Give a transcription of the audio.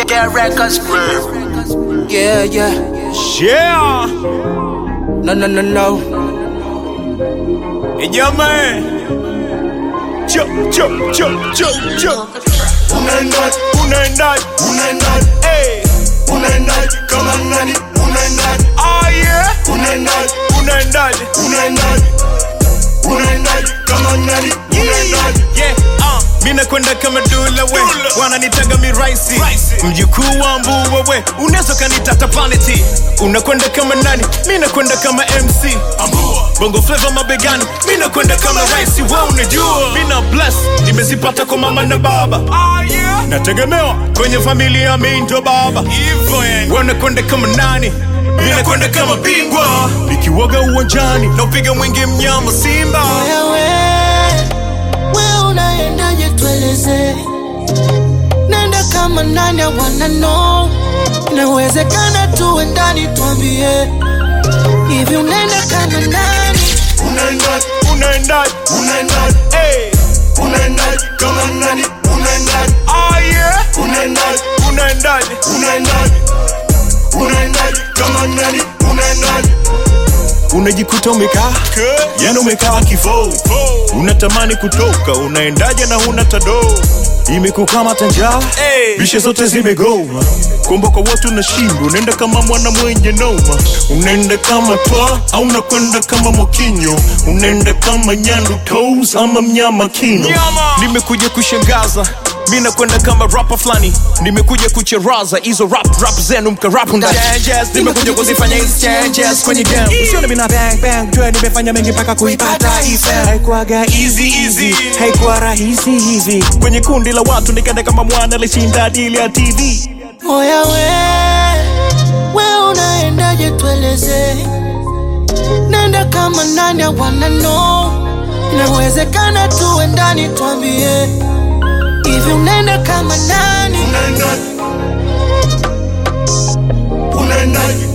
Get records. Yeah, yeah. Yeah, No, no, no, no. yeah man. Cho, cho, cho, cho, cho. unaendaje Unaendaje? unaendaje Hey, unaendaje kama nani unaendaje ah yeah. unaendaje Unaendaje? unaendaje unaendaje kama nani unaendaje Yeah, uh, mi nakwenda kama dula we wananitaga mi raisi mjukuu wa mbuwa we unaweza kanitata planeti unakwenda kama nani mi nakwenda kama mc bongo fleva mabegani mi nakwenda kama raisi we unajua mi na bless nimezipata kwa mama na baba nategemewa kwenye familia mi ndo baba wanakwenda kama nani mi nakwenda kama bingwa nikiwaga uwanjani naupiga mwingi mnyama simba wewe we unaendaje tueleze nenda kama nani awana no inawezekana tuwe ndani twambie hivi unaenda kama nani unaendaje unaendaje unaendaje hey. unaendaje kama nani unaendaje Ah, yeah. unaendaje unaendaje unaendaje unaendaje kama nani unaendaje unajikuta umekaa yani umekaa kifo unatamani kutoka unaendaje na huna tado imekukamata njaa bishe zote zimegoma kumbuka wote unashindwa unaenda kama mwana mwenye noma unaenda kama twa au unakwenda kama mokinyo unaenda kama nyandu toes ama mnyama kino nimekuja kushangaza mi nakwenda kama rapa fulani nimekuja kucheraza hizo rap rap zenu mkarapu ndani nimekuja kuzifanya hizi changes kwenye game Usione mina bang bang, jua nimefanya mengi mpaka kuipata ife. Haikuwaga easy easy, haikuwa rahisi hivi. kwenye kundi la watu nikaenda kama mwana alishinda dili ya tv oya we we unaendaje tueleze nenda kama nani awana no inawezekana tuwe ndani twambie hivi unaenda kama nani unaendaje unaendaje